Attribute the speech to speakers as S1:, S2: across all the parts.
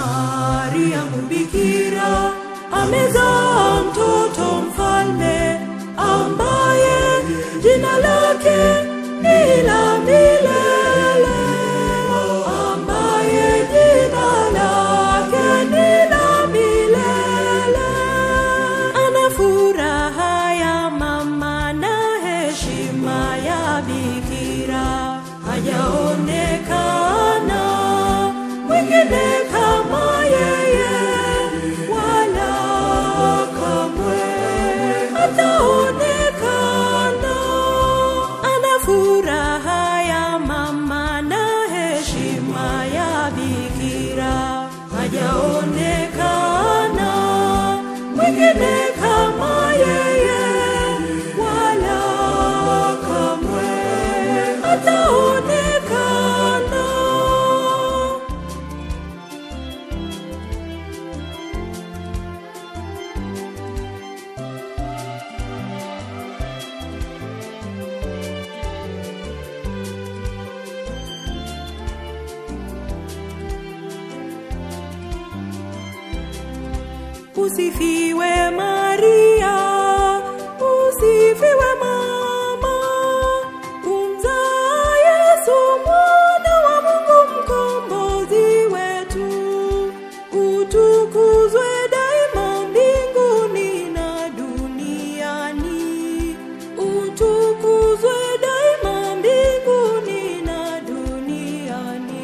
S1: Mariamu bikira amezaa mtoto mfalme ambaye jina lake ni la milele, ambaye jina lake ni la milele. Ana furaha ya mama na heshima ya bikira, hajaonekana mwingine kama yeye, wala kamwe hataonekana. Ana furaha ya mama na heshima ya bikira, hajaonekana mwingine kama yeye, wala kamwe hataonekana. Usifiwe Maria, usifiwe mama, umzaa Yesu mwana wa Mungu mkombozi wetu. Utukuzwe daima mbinguni na duniani, utukuzwe daima mbinguni na duniani.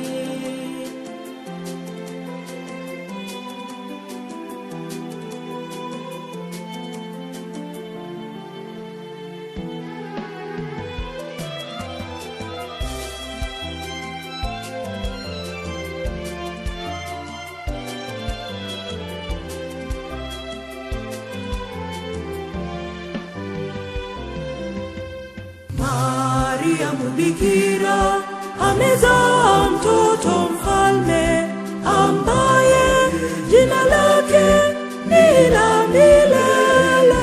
S1: Mariamu bikira amezaa mtoto mfalme ambaye jina lake ni la milele,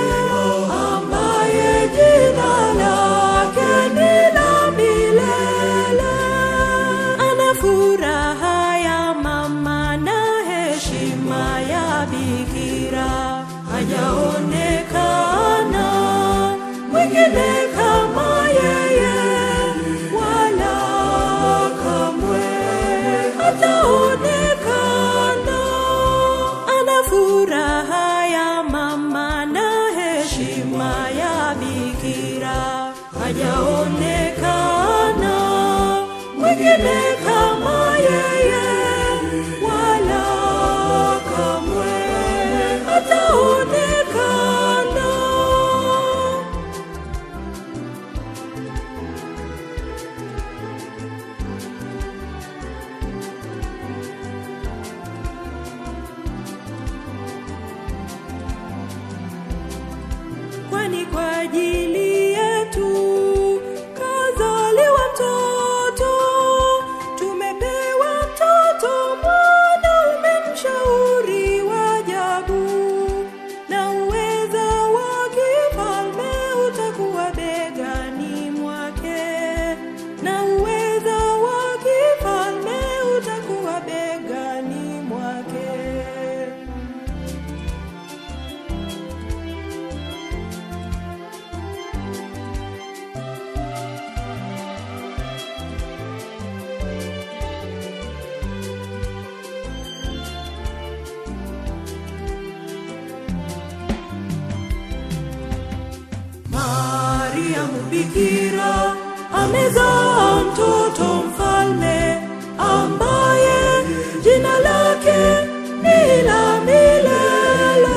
S1: ambaye jina lake ni la milele. Ana furaha ya mama na heshima ya bikira, hajaonekana mwingine kama yeye, wala kamwe hataonekana. Ana furaha ya mama na heshima ya bikira, hajaonekana mwingine kama yeye, wala kamwe hataonekana. kwani kwa ajili yetu kazaliwa mtoto, tumepewa mtoto mwanaume mshauri wa ajabu, na uweza wa kifalme utakuwa begani mwake, na uweza wa kifalme utakuwa begani mwake. Mariamu bikira amezaa mtoto mfalme ambaye jina lake ni la milele,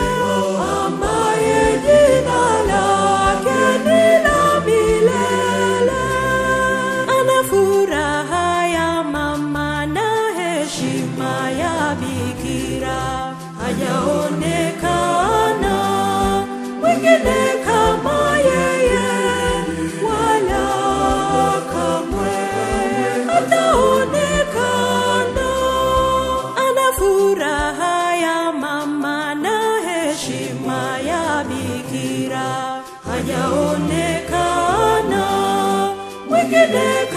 S1: ambaye jina lake ni la milele. Ana furaha ya mama na heshima ya bikira, hajaonekana mwingine kama yeye, wala kamwe hataonekana. Ana furaha ya mama na heshima ya bikira, hajaonekana mwingine